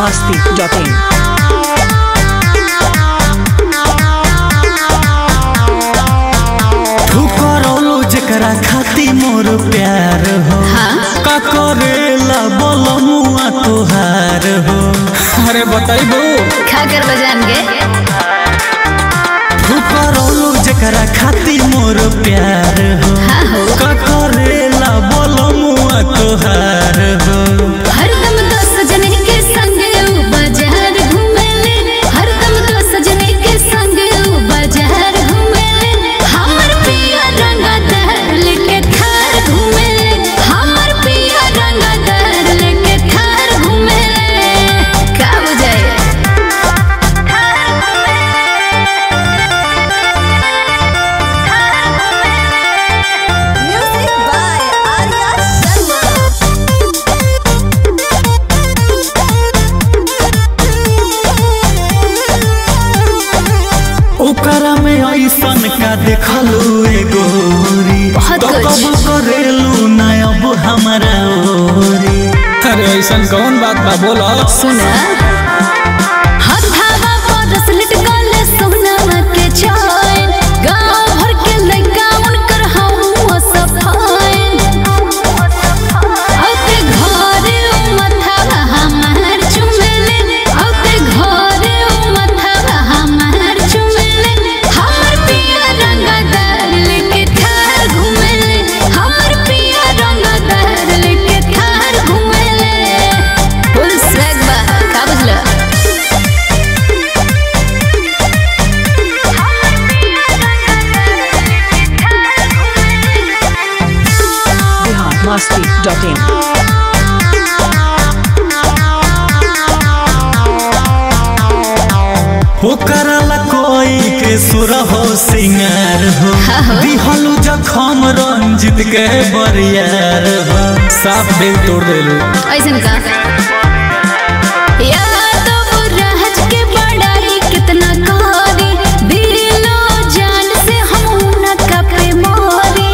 biharmasti.in ठुकरौलो जेकरा खाती मोर प्यार हो का करेला बलमुआ तोहार हो अरे बताइबो खाकर बजान गे ठुकरौलो जेकरा खाती मोर प्यार हो हाँ हो का करेला बलमुआ तोहार हो हरदम तो सजने के संग ऊ बाजार घूमेले हरदम तो सजने के संग ऊ बाजार घूमेले हमर पिया रंगा दहर लेके थार घूमेले हमर पिया रंगा दहर लेके थार घूमेले का बुझाए म्यूजिक बाय आर्या शर्मा ओकरा में ऐसन का देखलू ए गोरी बहुत तो कुछ। कब करेलू ना अब हमारा ओरी अरे ऐसन कौन बात बा बोलो सुना हथावा परस लटकल सोनावा के चैन गांव भर के लइका उनकर हवा सफाइन औते घरे उ मथावा हमार चुमेले औते घरे उ मथावा हमार चुमेले हमर पिया रंगदार लेके थार घुमेले हमर पिया रंगदार लेके थार घुमेले फुल स्वैग बा का बुझलो biharmasti.in ओकरा ला कोई के सुर हो सिंगार हो दिहलू जखम रंजित के बरियार हो साफ दिल तोड़ देलू ऐसन का यादव राज के बड़ाई कितना कारी दिलो जान से हम न कपे मोरी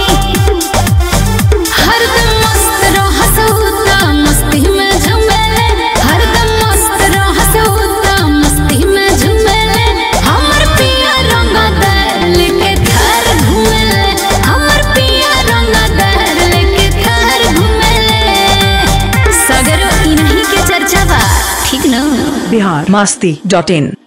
हरदम मस्त रह सऊता मस्ती में झूमेले हरदम मस्त रह सऊता मस्ती में झूमेले हमर पिया रंगा दर लेके थार घूमेले हमर पिया रंगा दर लेके थार घूमेले सगरो इन्हीं के चर्चा बा ठीक न biharmasti.in